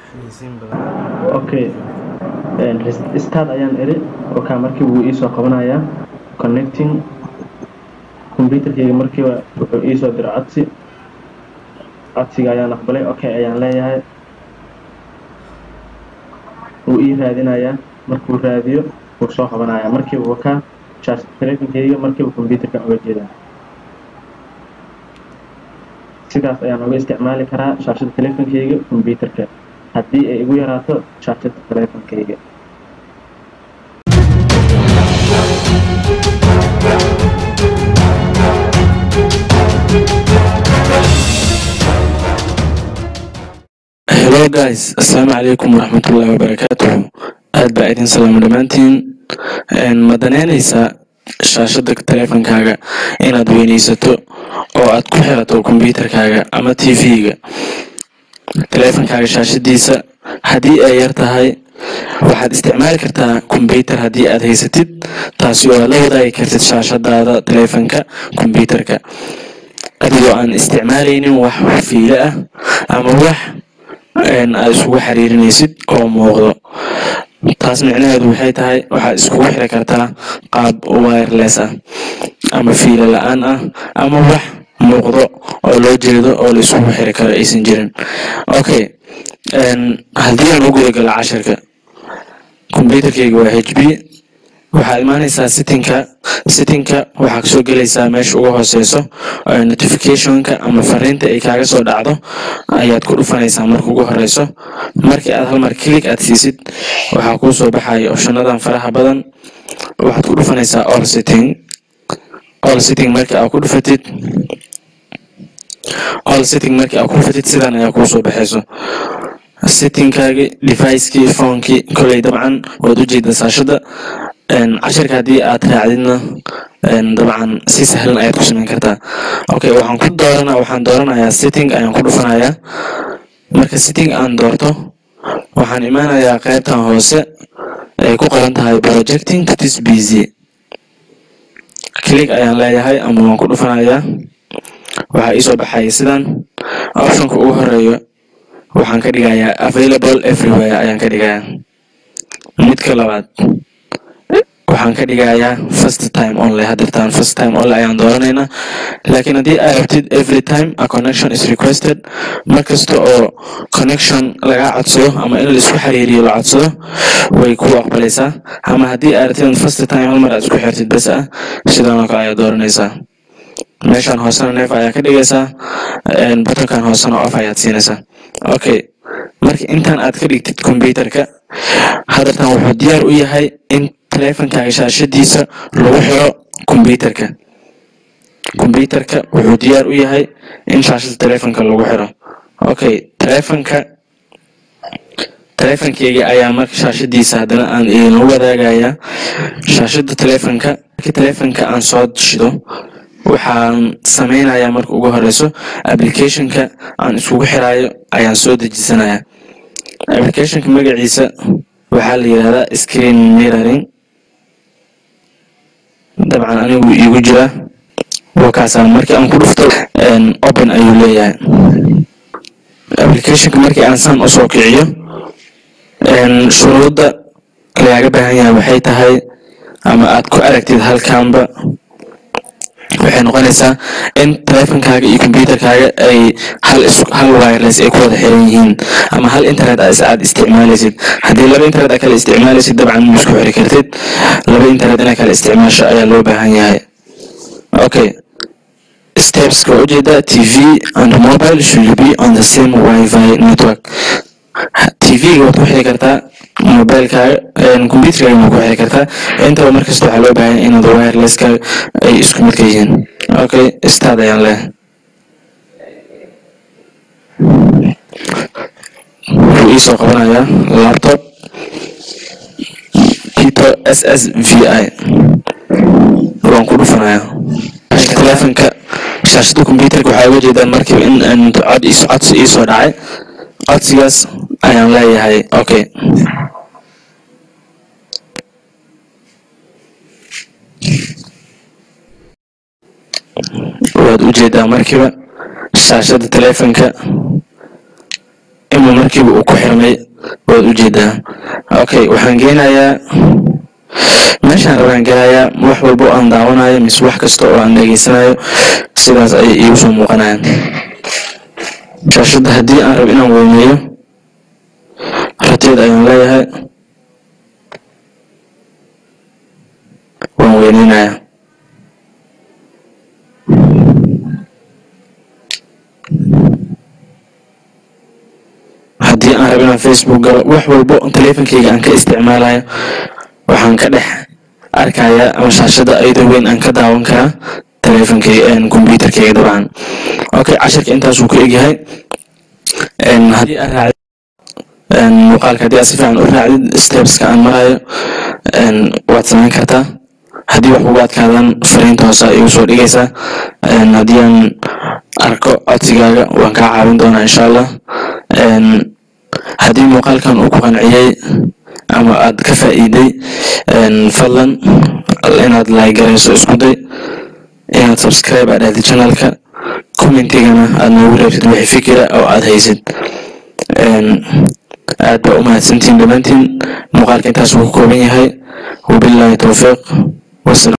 okay start ayaan iri oka markii wuu iisoo qabanayaa connecting computerkayga markiiba wuxuu iisoo diray codsi codsiga ayaan aqbalay okay ayaan leeyahay wuu ii raadinayaa markuu raadiyo wuu soo qabanayaa markiiba wuu ka charge telefonkayga markiiba computerka uga jeedaa sidaas ayaan uga isticmaali karaa shaashada telefonkayga computerka haddii ay igu yaraato shaashada telefonkayga hello guys assalaamu calaykum waraxmatullaahi wabarakaatuhu aad baa idin salaamo dhammaantiin ma danaynaysaa shaashada teleefonkaaga inaad weynaysato oo aad ku xirato kombyuutarkaaga ama t v-ga teleefonkaaga shaashadiisa haddii ay yar tahay waxaad isticmaali kartaa kombyuutar haddii aad haysatid taasi oo aad la wadaagi kartid shaashadaada teleefonka kombyuutarka adigoo aan isticmaalaynin wax fiile ah ama wax aad isugu xiriirinaysid oo muuqdo taas micnaheedu waxay tahay waxaad iskugu xiri kartaa qaab wireless ah ama fiilo la-aan ah ama wax muuqdo oo loo jeedo oo la isugu xiri karo aysan jirin okay haddii aan u gudagalo cashirka combyuterkayga waa h b waxaad imaanaysaa sittinka sittinka waxaa kasoo gelaysaa meesha ugu hooseyso notificationka ama fariinta ay kaaga soo dhacdo ayaad ku dhufanaysaa marka ugu horeyso markii aad halmar kilig aad siisid waxaa kuu soo baxaya opshanadan faraha badan waxaad ku dhufanaysaa all sitting all sitting markii aad ku dhufatid all sitting markii aad ku dhufatid sidan ayaa kuu soo baxayso sittingkaagi devicekii phonekii koley dabcan waad ujeedaa saashada cashirka haddii aad raacdidna dabcan si sahlan ayaad ku samayn kartaa okay waxaan ku doorana waxaan dooranayaa sitting ayaan ku dhufanayaa marka sitting aan doorto waxaan imaanayaa qaybtan hoose ay ku qoran tahay projecting to this busy click ayaan leeyahay ama waan ku dhufanayaa waxaa iisoo baxaya sidan optionka ugu horeeyo waxaan ka dhigayaa available everywhere ayaan ka dhigayaa midka labaad waxaan ka dhigayaa first time only hadirtaan first time only ayaan dooranaynaa laakiin haddii aad rabtid every time a connection is requested mar kasta oo connection laga codsado ama in laisku xiriiriyo la codsado way ku aqbalaysaa ama haddii aad rabtid first time hal mar aad isku xirtid bes ah sidan oo kale ayaad dooranaysaa meeshaan hoosena neef ayaa ka dhigaysaa butonkan hoosena off ayaad siinaysaa okay marka intaan aad ka dhigtid combyuterka hadartan wuxuu diyaar u yahay in teleefonkaaga shaashadiisa lagu xiro combyuterka combyuterka wuxuu diyaar u yahay in shaashada teleefonka lagu xiro okay teleefonka teleefonkeyga ayaa marka shaashadiisa haddana aan idinla wadaagayaa shaashada teleefonka markii teleefonka aan soo shido waxaan sameynayaa marka ugu horeyso applicationka aan iskugu xiraayo ayaan soo dejisanayaa applicationka magaciisa waxaa la yidhahdaa screen mirroring dabcan anigu iigu jira wakaasaan markii aan ku dhufto open ayuu leeyahay applicationka markii aan saan usoo kiciyo shuruudda lagaaga baahan yahay waxay tahay ama aad ku aragtid halkaanba waxay noqonaysaa in teleefonkaaga iyo combyuterkaaga ay hal hal wireless ay ku wada xiran yihiin ama hal internet aad isticmaalaysid haddii laba internet aad kala isticmaalaysid dabcan ma isku xiri kartid laba internet inaad kala isticmaasho ayaa loo baahan yahay okay stepska waa ujeedaa t v and mobile should be on the same wifi network tv-ga waad ku xiri kartaa mobilekaaga combyuterkaaga waad ku xiri kartaa intaba markasta waxaa loo baahan inaad wirelesska ay isku midka yihiin okay start ayaan leh wuxuu iisoo qabanayaa laptop kito s s v i waan ku dhufanayaa teleefonka shaashada combyuterka waxaa uga jeedaan markiiba in cod codsi iisoo dhacay codsigaas ayaan leeyahay okay waad ujeedaa markiiba shaashada teleefonka inuu markiiba uu ku xirmay waad ujeedaa okay waxaan geenayaa meeshaan rabaan gelayaa wax walba oo aan daawanayo mise wax kasta oo aan dhegeysanayo sidaas ayay iigu soo muuqanayaan shaashadda haddii aan rabo inaan weyneeyo rateed ayaan leeyahay waan weyneynayaa haddii aan rabo inaan facebook galo wax walbo taleefonkeyga aan ka isticmaalayo waxaan ka dhex arkayaa ama shaashada ayadoo weyn aan ka daawan karaa taleefonkeyga computerkeyga dabcan okay cashirka intaasuu ku egyahay haddii aad raacdid muuqaalka haddii aad si fiican u raacdid stepska aan marayo waad samayn kartaa haddii wax ugu adkaadaan fariinta hoose igu soo dhigaysaa haddii aan arko codsigaaga waan kaa caawin doonaa insha allah haddii muuqaalkan uu ku qanciyey ama aad ka faa'iiday fadlan inaad laagarayso isku day inaad subscribe aad ahdid channelka commentigana aad noogu reebtid wixii fikira oo aad haysid aad baa u mahadsantiin dhammaantiin muuqaalka intaas wuu ka kooban yahay wabilaahi towfiiq wasalaam